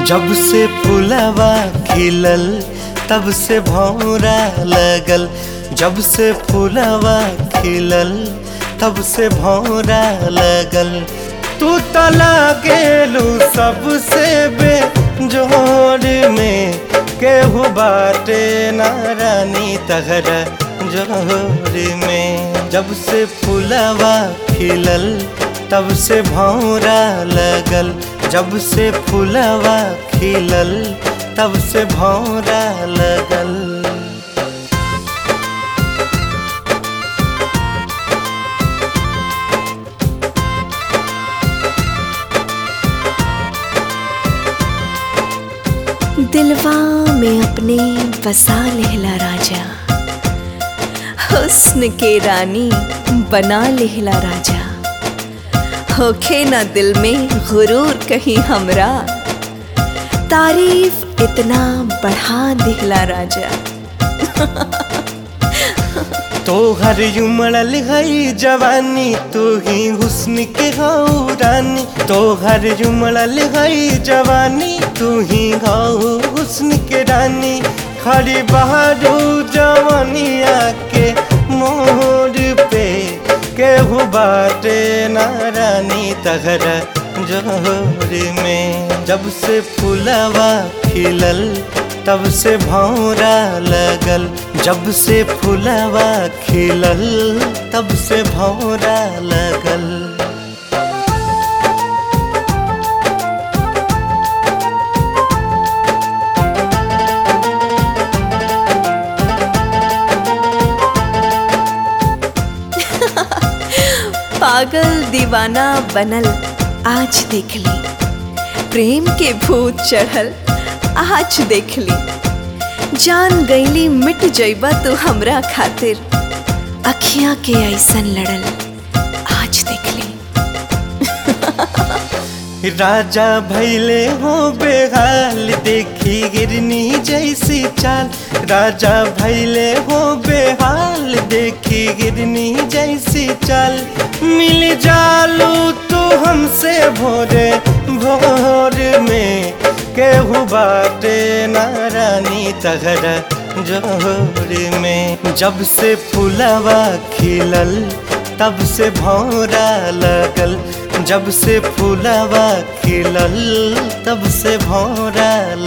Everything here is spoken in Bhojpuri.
जब से फुलवा खिलल तब से भौरा लगल जब से फुलवा खिलल तब से भौरा लगल तू तला गेलू सबसे बेजोर में केहू बाटे नारानी तहरा जोर में जब से फुलवा खिलल तब से भौरा लगल जब से फुलवा खिलल तब से भौरा लगल दिलवा में अपने बसा लेहला राजा हुस्न के रानी बना लेहला राजा होखे ना दिल में गुरूर कहीं हमरा तारीफ इतना बढ़ा दिहला राजा तोहर उमड़ल हई जवानी तू ही हुस्न के हऊ रानी तोहर उमड़ल हई जवानी तू ही हऊ हुस्न के रानी खड़ी बहारू जवानिया के मोर पे केहू बाटे नारानी तहरा जोर में जब से फुलवा खिलल तब से भौरा लगल जब से फुलवा खिलल तब से भौरा लगल पागल दीवाना बनल आज देख ली प्रेम के भूत चढ़ल आज देख ली जान गईली मिट जइबा तू हमरा खातिर अखियां के ऐसन लड़ल आज देख ली राजा भैले हो बेहाल देखी गिरनी जैसी चाल राजा भैले हो बेहाल देखी गिरनी जैसी चाल मिल जालू तू हमसे भोरे भोर में केहू बाटे नारानी तहरा जोर में जब से फुलवा खिलल तब से भौरा लगल जब से फुलवा खिलल तब से भौरा